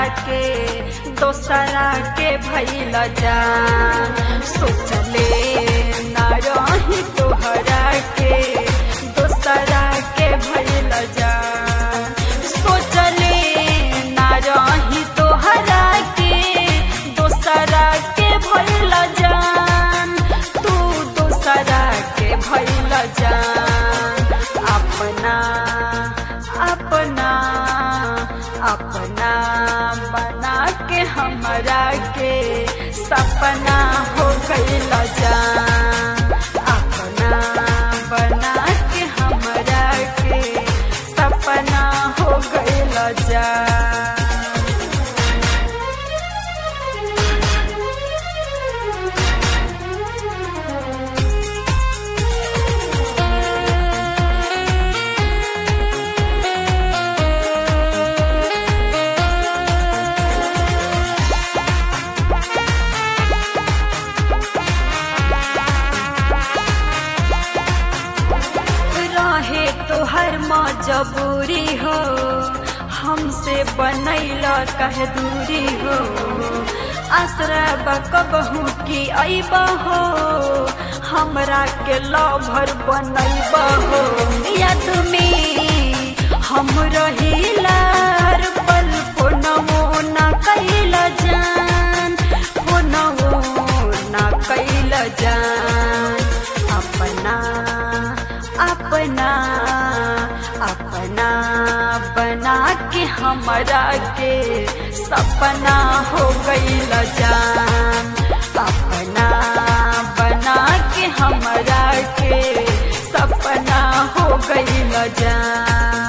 के दोसरा के भैल जान सोचले ना रही तोहरा के दोसरा के भैल जान सोचले ना रही तोहरा के दोसरा के भैल जान तू दोसरा के भैल जान अपना अपना अपना बना के हमरा के सपना हो गईल जान अपना बना के हमरा के सपना हो गईल जान रहे तोहर मजबूरी हो हमसे बनैल कह दूरी हो आसरा बकबहू की अइब हो हमरा के लभर बनैब हो याद में हम रहिला हर पल फोनवो ना कैल जान फोनवो ना कैल जान अपना अपना अपना बना के हमरा के सपना हो गईल जान अपना बना के हमरा के सपना हो गईल जान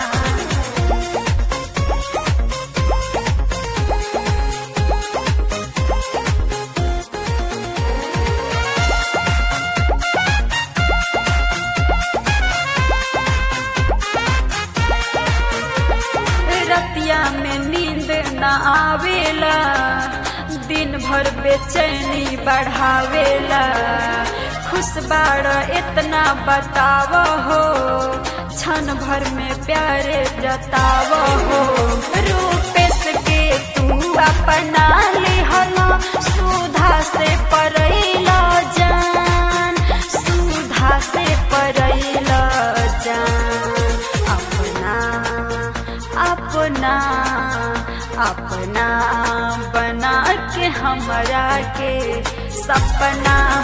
रतिया में नींद न आवेला दिन भर बेचैनी बढ़ावेला खुश बाड़ इतना बताव हो क्षण भर में प्यारे जताव हो रूपेश के तू अपना लिहला सुधा से परैला जान सुधा से परैला जान अपना अपना अपना बना के हमरा के सपना